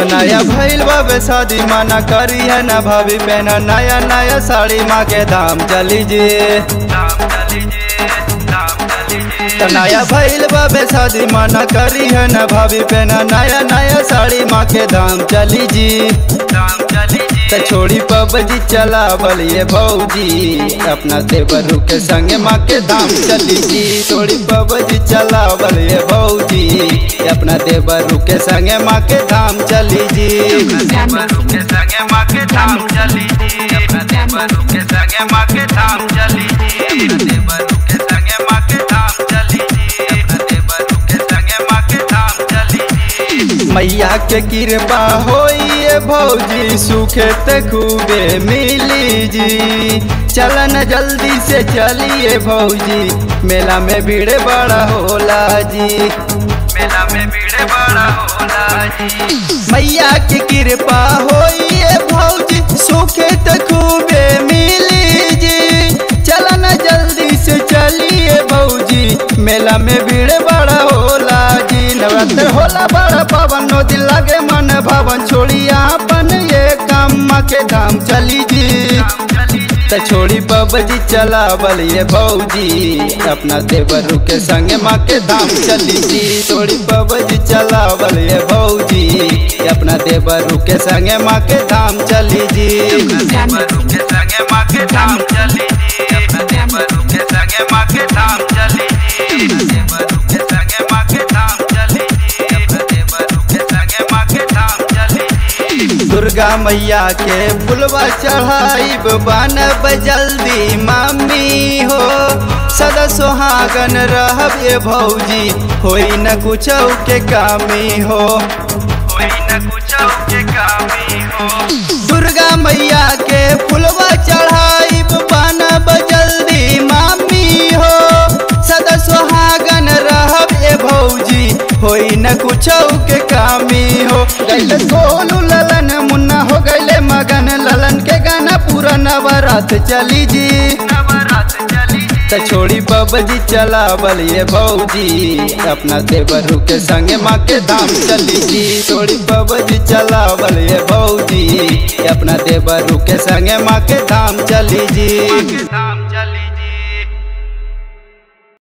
नया भइल बाबे शादी माना करी है ना भाभी पहना नया नया साड़ी माँ के दाम चली जी तो नया भइल बाबे शादी माना करी है ना भाभी पहना नया नया साड़ी माँ के दाम चली जी तो छोड़ी पबजी चला बलिए भौजी अपना देवरू के संगे माँ के दाम चली जी छोड़ी पबजी चला बलिए भौजी अपना देवरू के संगे माँ के दाम चली जी देवरू के संगे माँ के दाम चली जी अपना देवरू के संगे माँ के दाम चली जी देवरू के संगे माँ के दाम चली जी अपना देवरू के संगे माँ के दाम चली जी मैया के कृपा होइए भौजी सुखे त खूबे मिली जी चलन जल्दी से चलिए भौजी मेला में भीड़ बड़ा होला जी मेला में भीड़ बड़ा होला जी मैया की कृपा होइए भौजी सुखे त खूबे मिली जी चलन जल्दी से चलिए भौजी मेला में भीड़ बड़ा होला जी नवरात्र होला बड़ा पावन नो दिल लागे मन भवन छोड़ी अपन ये काम के धाम चली जी त छोड़ी बबजी चला बलिए भौजी अपना देवरू के संगे माँ के धाम चली जी छोड़ी बबजी चला बलिए भौजी अपना देवरू के संगे माँ के धाम चली जी देवरू के संगे माँ के धाम चली जी अपना देवरू के संगे माँ के धाम चली जी देवरू के संगे माँ के धाम चली जी अपना देवरू के संगे माँ के धाम चली जी दुर्गा मैया के फुलवा चढ़ाइब बनब जल्दी मामी हो सदा सुहागन रहब ये भौजी होई न कुछ के कामी हो होई न कुछ के कामी हो दुर्गा मैया के फुलवा चढ़ाइब बनब जल्दी मामी हो सदा सुहागन रहब ये भौजी होई न कुछ के कामी हो गैले सोलू ललन मुन्ना हो गैले मगन ललन के गाना पूरा नवरात चली जी नवरात चली त छोड़ी बबजी चला बलिए भौजी अपना देवरू के संगे माँ के धाम चली जी छोड़ी बबजी चला बलिए भौजी अपना देवरू के संगे माँ के धाम चली जी धाम चली